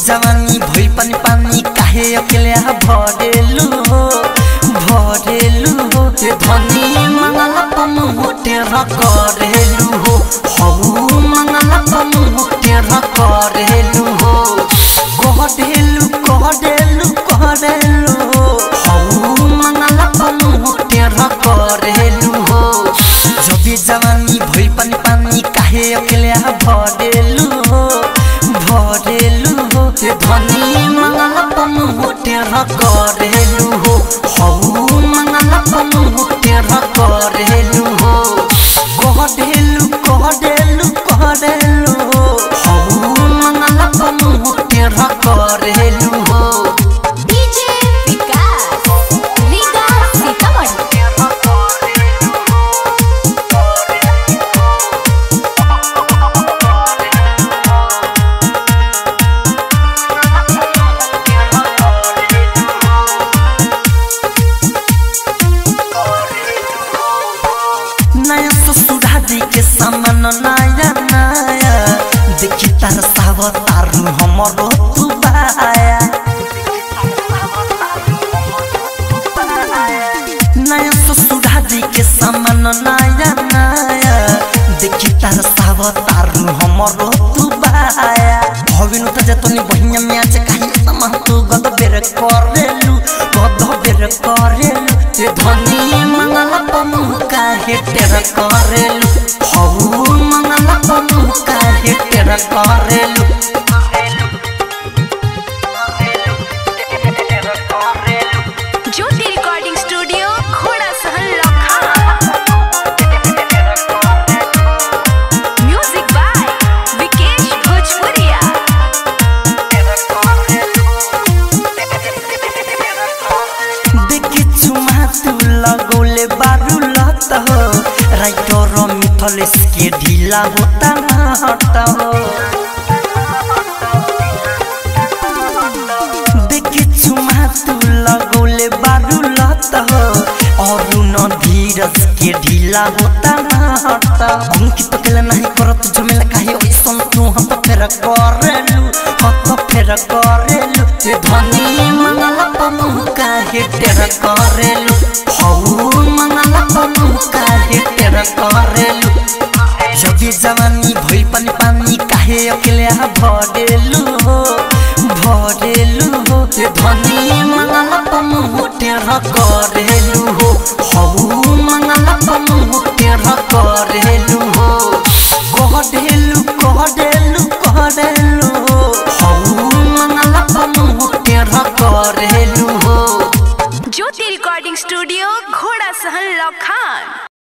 जवानी भइल पानी पानी काहे अकेले भरेलु हो भरेलु हो ए धनी मंगल पम होटे करेलु हो हौ मंगल पम होटे करेलु हो करेलु करेलु करेलु हो हौ मंगल पम होटे करेलु हो जबी जवानी भइल पानी पानी काहे अकेले भरेलु हो भरेलु हो ए धनी मंगल पम होटे करेलु हो हौ मंगल पम होटे करेलु हो करेलु करेलु करेलु हो हौ मंगल पम होटे करेलु हो डीजे विकास रीगा सीतामढ़ी नया ससुरा जी के सामान नया नया देखी तार साव तारू हमरो तू बाया नया ससुरा जी के सामान नया नया देखी तार साव तारू हमरो तू बाया भविनु त जतनी बहिया में आज काहे समान तू गद बेर करेलु गद बेर करेलु ए धनी मंगल पमु काहे तेर करेलु हौ मंगल पमु काहे तेर करेलु ज्योति रिकॉर्डिंग स्टूडियो घोड़ा सहन लखा म्यूजिक बाय विकेश भोजपुरिया देखि छुमा तू लगौले बारू लत हो राइटर मिथलेश के ढीला होता ना हट हो देखि छुमा तू लगौले बारू लत हो और न धीरज के ढीला होता ना हट अंकित केला नहीं करत झमेला काहे ओइसन तू हम तो फेर करेलु हत फेर करेलु ए धनी मंगल पमु काहे तेर करेलु हौ मंगल पमु काहे तेर करेलु जबी जवानी भइल पानी पानी काहे अकेले भरेलु हो भरेलु हो ए धनी मंगल पमु तेर करेलु हो हौ मंगल पमु तेर करेलु हो करेलु करेलु करेलु हो हौ मंगल पमु तेर करेलु हो ज्योति रिकॉर्डिंग स्टूडियो घोड़ा सहन लखान